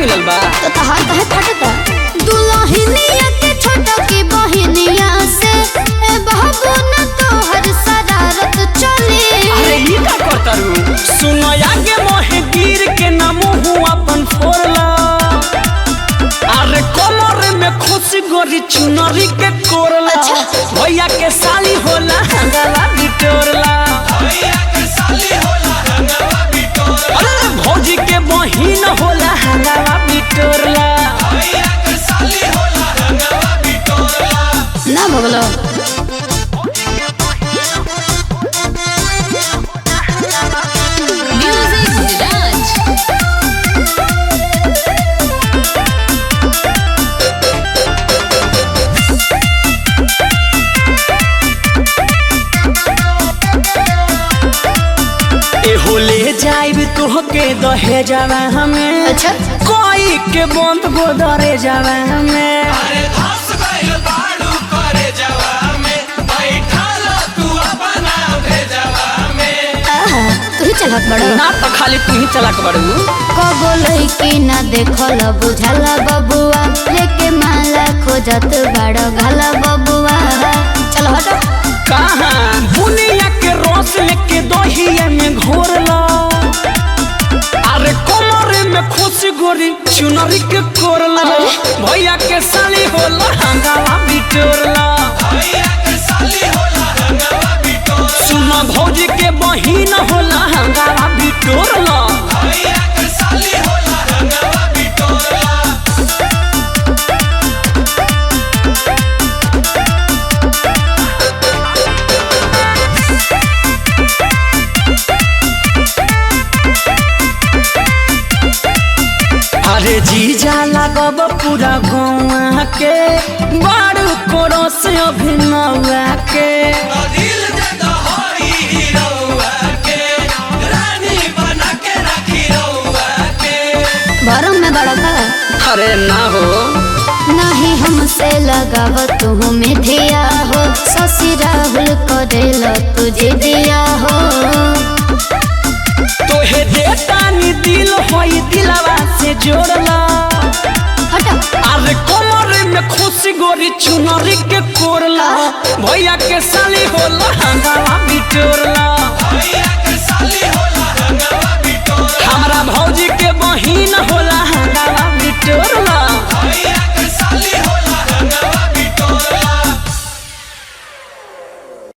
मिलल बा तो तहार कहे फटता दुल्हनिया के छोटा की बहिनिया से ए बाबू न तोहर शरारत चली अरे ई का करतारू सुनो आगे मोहे गिर के ना मुंह अपन फोड़ला अरे कमर में खुशी गोरी चुनरी के कोरला अच्छा। भैया के साली होला हंगाला बिटोरला अरे भौजी के बहिन होला हंगाला बिटोरला ना भगलो Music Lounge. ए होले जाइब तोहके दहे जावा हमें अच्छा कोई के बंद गोदरे जावा हमें आहा तू ही चलत बड़ो ना तो खाली तू ही चला के बड़ू कबो लइकी ना देखल बुझल बबुआ लेके माला खोजत बड़ो घल बबुआ चल हटो कहाँ बुनिया के रस लेके दहिया में घोरला अरे कमर में खुशी गोरी चुनरी के कोरला भैया के साली होला हंगावा बिटोरला सुना भौजी के बहिन होला हंगावा बिटोरला अरे जीजा लागब पूरा गौआ के बारू कोरो से अभिनवा के भरम में बड़ो का अरे ना हो नहीं हमसे लगाव तू मिथिया हो शशि राहुल करेल तुझे दिया हो तोहे देतानी दिल होई दिलवा से जोड़ला हटो अरे कमर में खुशी गोरी चुनरी के कोरला भैया के साली होला हंगावा बिटोरला